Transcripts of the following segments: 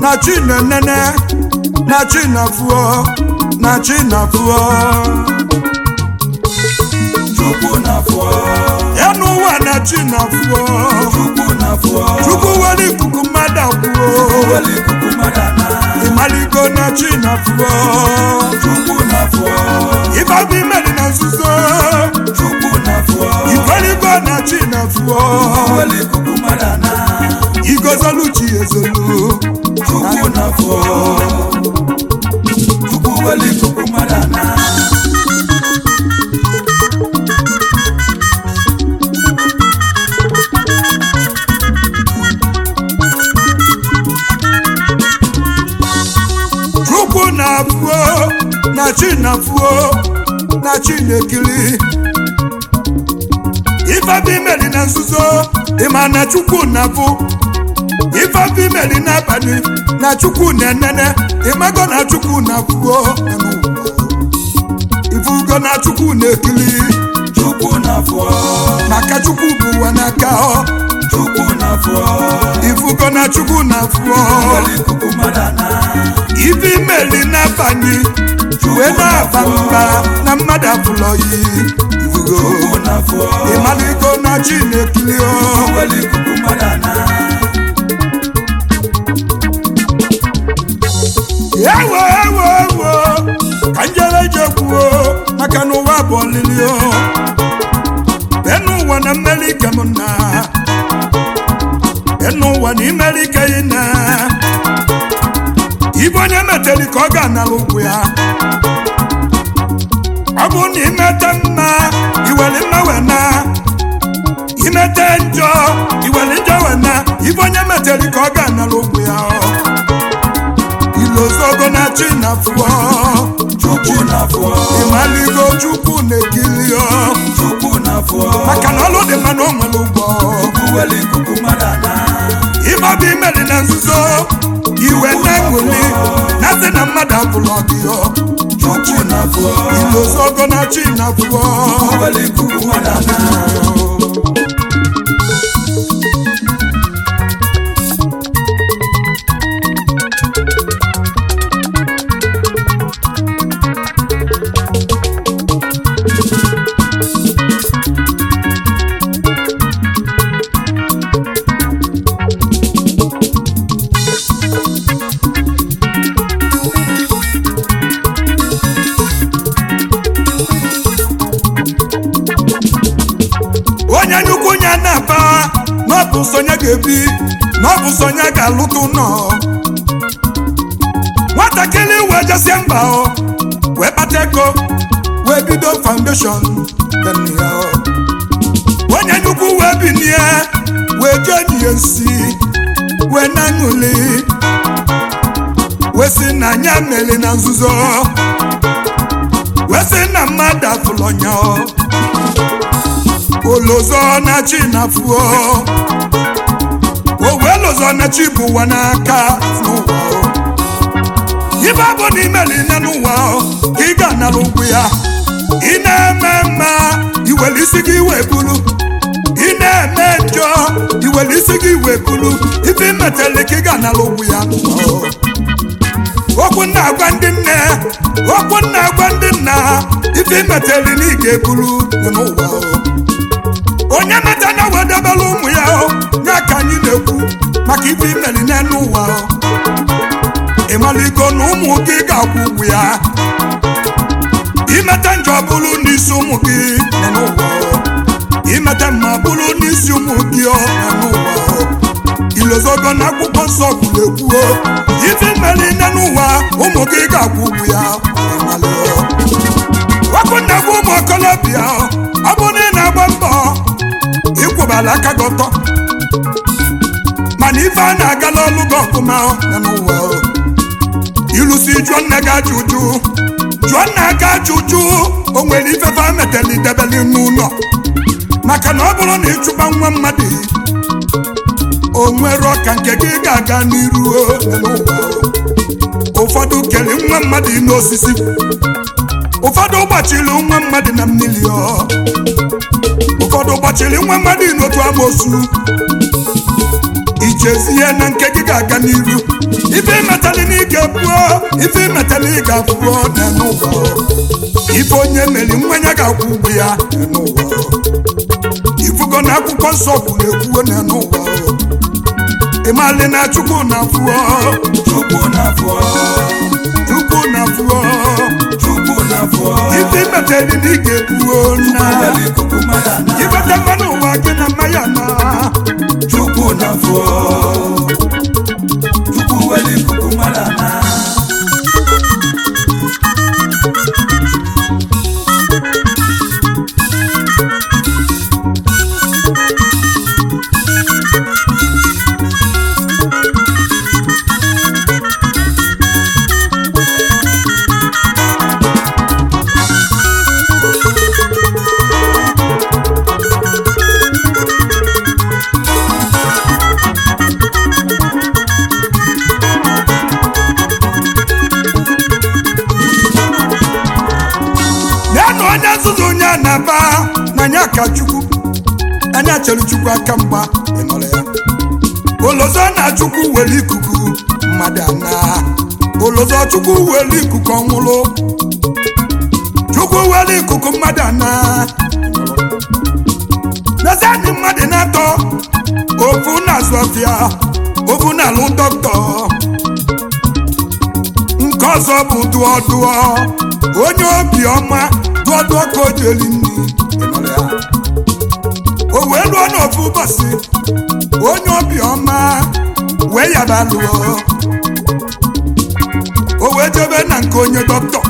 na chi na-enene na chi na-afụọ na chi na-afụọ chukwu na-afọ ya n'ụwa na chi na-afụọ chukwu na-afọ chukwu were ikuku mmadụ akwụọ wele ikuku mmadụ ana ịmaligo na chi na-afụọ chukwu na-afọ ịbabụ imeri na nzuzo chukwu na-afọ ikweligo na chi na-afụọ wele ikuku mmadụ ana igozolu chi ezolu chukwu na-afọ chukwu wele ikuku mmadụ ana chukwu na-afụọ na chi na-afụọ na chi na-ekiri ifebi imeri na nzuzo ịma na chukwu na-afụ ifebi imeri n'abalị na chukwu na-enene ịmago na chukwu na-afụọ ifugo na chukwu na-ekiri chukwu na-afọ maka chukwu bụ ụwa n'aka ọ chukwu na-afọ ifugo na chukwu na-afụọ wele ikuku mmadụ ana ife imeli n'abalị wee na-aba mba na mmadụ afụlọyi ifugo chukwu na-afọ ịmaligo na chi na-ekiri ọ wele ikuku mmadụ ana ewo ewo ewo ka njere je kwuo maka na ụwa bụ ọlịlị o enu ụwa na mmeri ike m na enu ụwa na imeri ike ị na ibe onye meteri ka ọ ga-anara ụkwụ ya ọ bụ na imete mma iwere mma wee na imete njọ iwere njọ wee na ibe onye meteri ka ọ ga-anara ụkwụ ya ọ ilozogo na chi na fụọ chukwu na-afọ ịmaligo chukwu na-ekiri ọ chukwu na-afọ maka na ọlụ dị mma na o nwere ụgbọ chukwu wele ikuku mmadụ ana ịbabụ imeri na nzuzo iwe na-enweli na sị na mmadụ abụlọ gị ọ chukwu na-afọ ilozogo na chi na fụọ wele ikuku mmadụ ana onye nyukwu nya na-aba na ọ bụ sonye ga-ebi na ọ bụ sonye ga-alụta ụlọ nwatakịrị wee jesie mba ọ wee kpata ego wee bido foundation dị ya ọ. onye nyukwu wee binie wee jee nye nsi wee na-aṅụli wee sị na anya meli na nzuzo wee sị na mmadụ afụlọnya ọ olozo na chi na fuo owe lozo na chi bụ ụwa n'aka n'ụwa o. ibe bụ na imeli nne n'ụwa o, ka ị ga-anara ụkwụ ya ị na-eme mma iwere isi gị wee bulu ị na-eme njọ iwere isi gị wee bulu ife imetele ka ị ga-anara ụkwụ ya n'ụwa o. okwu nna agwa ndị nne okwu nna agwa ndị nna ife imetele na ị ga-ebulu dị n'ụwa o. onye meta na wedebere ụmụ ya o ya ka anyị na-ekwu maka ife imeri n'elu ụwa o ịmaligo na ụmụ gị ga-akwụ ụgwụ ya imete njọ bụrụ n'isi ụmụ gị nọ n'ụwa o imete mma bụrụ n'isi ụmụ gị ọ nọ n'ụwa o ilozogo na akwụkwọ nsọ kwuru ekwu o ife imeri n'elu ụwa ụmụ gị ga-akwụ ụgwụ ya ịmalị o ọkụ na-agwa ụmụ okolobịa o ọ bụrụ na ị na-agba mbọ ịkwụbala aka gị ọtọ mana ife a na-agala ọlụ gị ọfụma ya n'ụwa o. ịlụsi jụọ nne gị ajụjụ jụọ nna gị ajụjụ o nwere ifefe a metela idebeli n'ụlọ maka na ọ bụrụ na ịchụba nwa mmadụ o nwere ọka nke gị ga-aga n'iru o, ya n'ụwa o. ụfọdụ kere nwa mmadụ n'osisi ụfọdụ gbachiri nwa mmadụ na mmiri ọ ụfọdụ gbachiri nwa mmadụ n'otu amosu ichezie na nke gị ga-aga n'iru ife imetali na ị ga-ebuo ife imetali ị ga-abụọ na n'ụwa ife onye meri mmanya ga-akwụ ụgwọ ya na n'ụwa ifugo na akwụkwọ nsọ kwuru ekwuo na n'ụwa ịmali na chukwu na afụọ chukwu na-afọ chukwu na afụọ chukwu na-afọ ife imetali na ị ga-ebuo na were ikuku mmadụ ana ibete mmanụ ụwa gị na mmanya na chukwu na-afọ chukwu were ikuku mmadụ ana ya na onye nzuzu onye a na-aba n'anya ka chukwu anya chere chukwu aka mgba ịnọrọ ya olozo na chukwu were ikuku mmadụ ana olozo chukwu were ikuku ọnwụrụ chukwu were ikuku mmadụ ana n'ezianị mmadụ na-atọ ofu na-azụ ọfịa ofu na-alụ dọkịta nke ọzọ bụ dụọ dụọ onye obiọma dụọ dụọ ka o ji eli nri ịnọrọ ya. o wee lụọ n'ofu ụbọchị onye obiọma wee yaba lụọ o wee jebe na nke onye dọkịta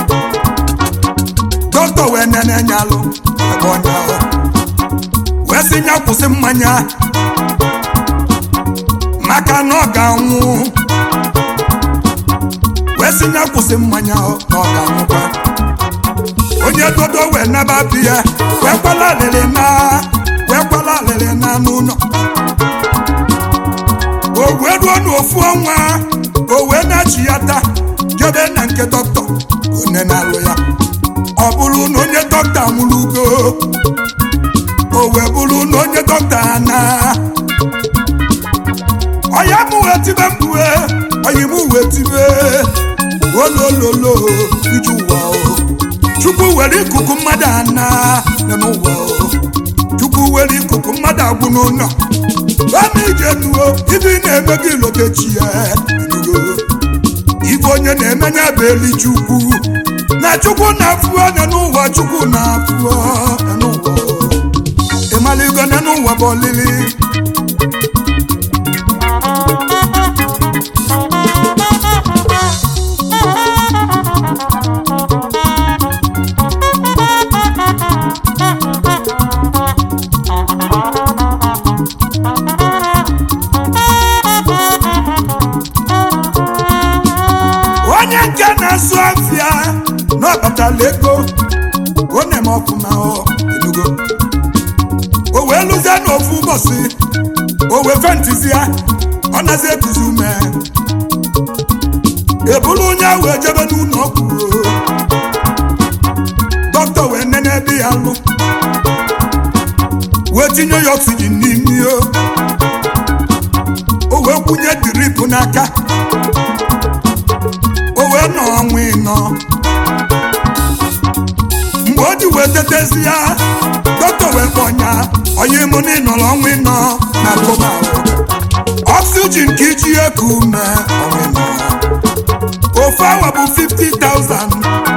dọkịta wee nene nya alụ ebe onye ahụ wee sị ya kwụsị mmanya maka na ọ ga-anwụ wee sị ya kwụsị mmanya ọ na ọ ga-anwụkwa onye dodo wee naba bi ya wee kwala alịrị na wee kwala alịrị na n'ụlọ o wee ruo n'ofu ọnwa o wee na-achị ya taa jebe na nke dọkịta onye na-alụ ya ọ bụrụ na onye dọkịta nwụrụ ugo o wee bụrụ na onye dọkịta na ọya m wee tibe mkpue ọyị m wee tibe olololo iju ụwa o chukwu were ikuku mmadụ ana nọ n'ụwa o chukwu were ikuku mmadụ agwụ n'ụlọ ama ije nuo ibe ị na-eme gị lotechi ya enugo ife onye na-emenye bụ eli chukwu na chukwu na-afụọ nọ n'ụwa chukwu na-afụọ nọ n'ụwa o ịmaligo nọ n'ụwa bụ olili onye nke na-asụ afịa na ọbatala ego ọ na-eme ọfụma ọ enugo o wee lụzie n'ofu ụbọchị o wee fentizi ya ọ nazi ekuzi ume ebulu onye ahụ ejebe n'ụlọ ọgwụ dọkịta wee nene ebe ya lụ wee tinye ya oxygen n'imi o o wee kwụnye drip n'aka o wee nọ ọnwa ịnọ mgbe o ji wee tetezi ya dọkịta wee kpọnya onye mụ na ịnọrọ ọnwa ịnọ na koma oxygen ka iji eku ume ọnwa ịnọ ofu awa bụ 50,000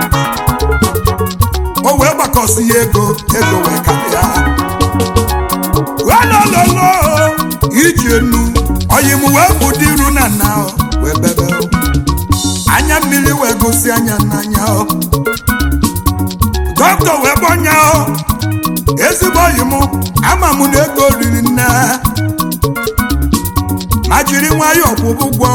o wee gbakọsi ya ego ego wee karịa welololo iji enu oyi m wee bụ dị iru na nna o, wee bebe o. anya mmiri wee gosi anya n'anya o dọkịta wee gbọnya o ezigbo oyi m ama m na ego riri nne ma jiri nwayọọ kwụba ụgwọ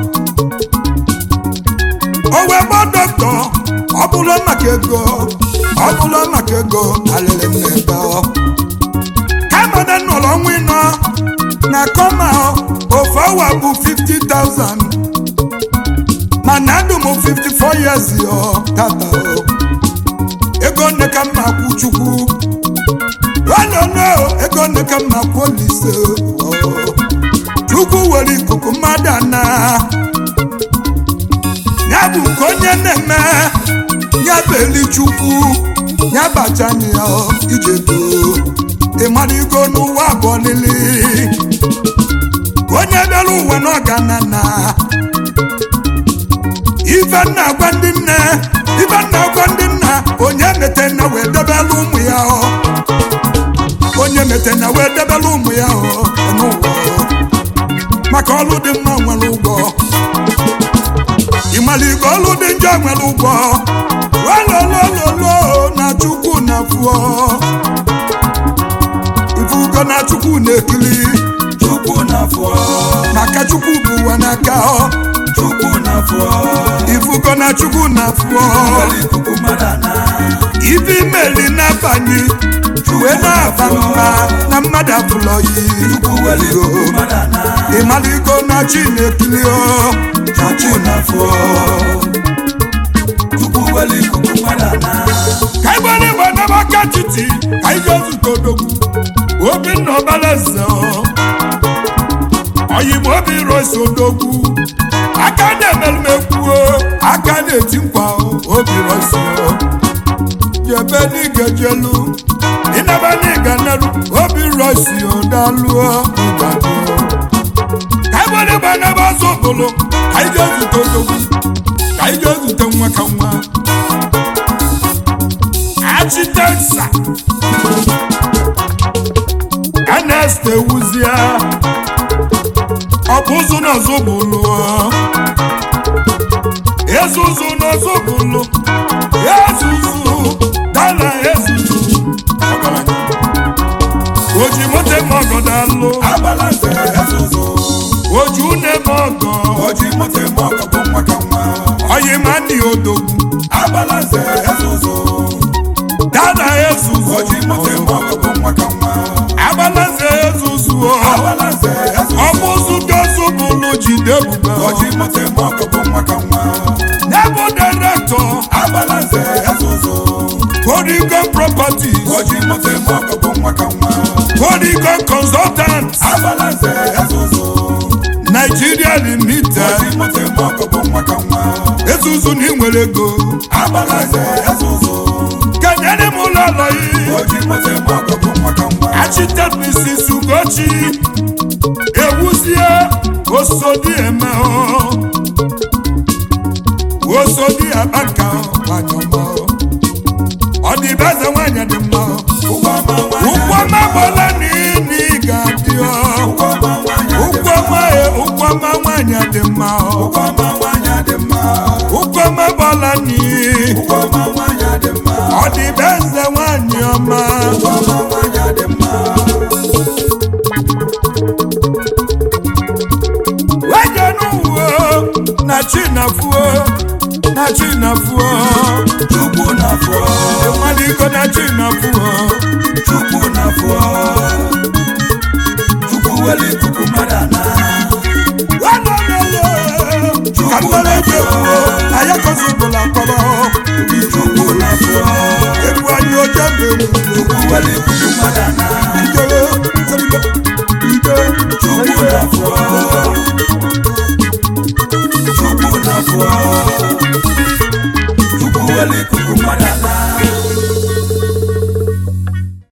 o wee gbọ dọkịta ọ bụla maka ego ọ bụla maka ego alịrị m n'ebe ọ kama na nọrọ ọnwa ịnọ na kọma ofu awa bụ 50,000 mana ndụ m 54 years ọ tata o ego nne ka mma kwụ chukwu ọnọnọ ego nne ka mma kwụ olise o were ikuku mmadụ ana ya bụ nke onye na-eme ya bụ elichukwu ya bachana ya ijeto ịmarigo n'ụwa abụọ lili onye bịara ụwa n'ọganana ife nna gwa ndị nne ife nna gwa ndị nna onye mete na wee debela ụmụ ya ọ onye mete na wee debela ụmụ ya ọ n'ụwa ọ. maka ọlụ dị mma nwere ụgwọ ịmaligo ọlụ dị njọ nwere ụgwọ walolololo na chukwu na fụọ ifugo na chukwu na-ekili chukwu na-afọ maka chukwu bụ ụwa n'aka ọ chukwu na-afọ ifugo na chukwu na fụọ were ikuku mmadụ ana ife imeli na-abanye wee na-aba mba na mmadụ abụlọ yi chukwu were ikuku mmadụ ana ịmaligo na chi na-ekili ọ na chi chukwu na-afọ chukwu were ikuku mmadụ ana ka igbere igbe n'amaka titi ka ije zute odogwu obinna ọbalaeze oyigbo obi rosi odogwu aka na-emerumekwu aka na-eti nkwa obi rosi jebe n'igejelu ịnaba n'iga neru obi rosi odaluo ụgbado ka igbere igbe n'ebe ọzọ okpolo ka ije zute odogwu ka ije zute nwa ka nwa architecture Ernest Ewuzie ọ bụ ụzụ n'ọzọ bụlụ ezuzu n'ọzọ bụlụ ezuzu dala ezuzu ọgaranya. oji moto eme ọgọ dalụ abalanze ezuzu oji une eme ọgọ oji moto eme ọgọ bụ nwa ka nwa oyi ma ndị odogwu abalanze ezuzu dala ezuzu oji moto eme ọgọ bụ nwa ka nwa agbalaze ezuzu abalanze ezuzu ọbụzụ dozu bụlụ jide ebube oji moto eme ọgọ bụ nwa ka nwa Nebo director abalanze ezuzu Polygon Properties oji moto eme ọgọ bụ nwa ka nwa Polygon Consultants abalanze ezuzu Nigeria Limited oji moto eme ọgọ bụ nwa ka nwa ezuzu na inwere ego abalanze ezuzu kenyere m ụlọ ụlọ yi oji moto eme ọgọ bụ nwa ka nwa Architect Mrs. Ugochi ewuzie osodi eme osodi abaka nwanyọma ọ dị be eze nwanyị dị mma ụgwọ ọma nwanyị ụkwụ ọma gbọla n'ini ga-adị ọ ụgwọ ọma nwanyị ụkwụ ọma ụkwụ ọma nwanyị dị mma ọ ụgwọ ọma nwanyị dị mma ụkwụ ọma gbọla n'iyi ụgwọ ọma nwanyị dị mma ọ dị be eze nwanyị ọma ụgwọ ọma nwanyị dị mma weje n'uwe na chinafuo na chinafuo chukwu na-afọ ịmaliko na chinafuo chukwu na-afọ chukwu were ikuku mmadụ ana walololo ka mmere eji ekwuo ayakozubụla kpọrọ chukwu na-afọ egwu anyị oje mbere chukwu were ikuku mmadụ ana ijere